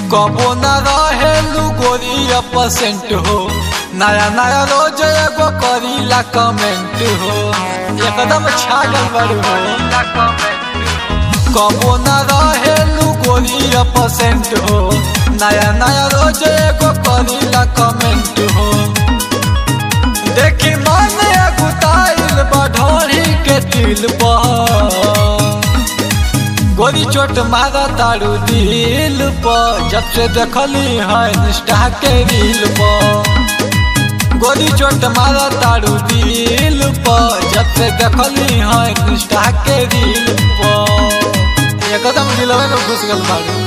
कबो न रहेलू गोरिया परसेंट हो नया नया रोज एगो करीला कमेंट हो एकदम छागल बड़ हो कबो न रहेलू गोरिया परसेंट हो नया नया रोज एगो करीला कमेंट हो देखी मन गुताइल बढ़ोरी के दिल पर गोरी चोट मारा तारू दिल पर जब से देखली है निष्ठा के रील पर गोरी चोट मारा तारू दिल पर जब से देखली है निष्ठा के रील पर एकदम दिलवे में घुस गल बारू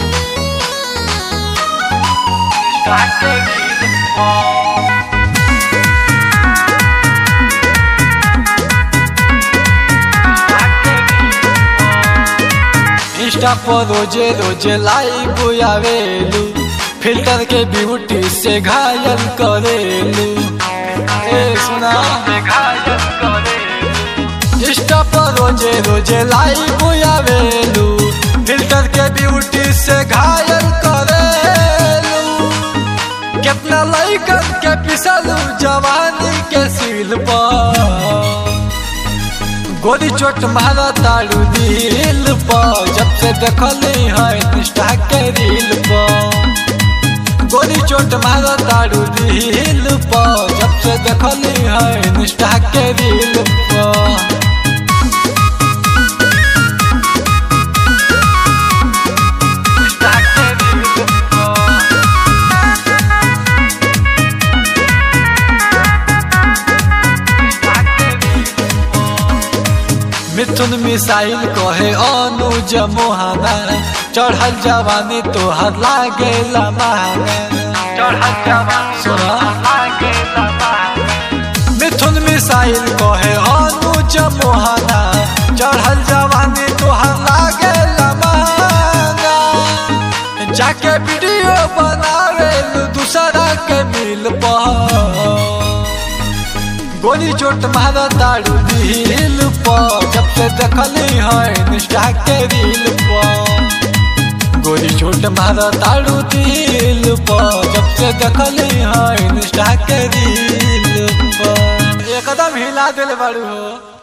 निष्ठा के रील पर इंस्टा पर रोजे रोजे लाइव आवेलू फिल्टर के ब्यूटी से घायल करेलू ए सुना इंस्टा पर रोजे रोजे लाइव आवेलू फिल्टर के ब्यूटी से घायल करेलू कितना लइकन के पिसलू जवानी के सील पर गोरी चोट मारा तारू दिल पर जब से देखली है निष्ठा के रील पर गोरी चोट मारा तारू दिल पर जब से देखली है निष्ठा के रील पर निष्ठा के रील पर मिथुन मिसाइल कहे अनुज मोहाना चढ़ल जवानी तोहर लागे सुना मिथुन मिसाइल कहे अनुज मोहाना चढ़ल जवानी तोहर लागे जाके वीडियो बनावे दूसरा के मिल पर गोली चोट मारा तारू दिल पर जब से देखली है निष्ठा के रील पर गोली चोट मारा तारू दिल पर जब से देखली है निष्ठा के रील पर एकदम हिला दिल बारू हो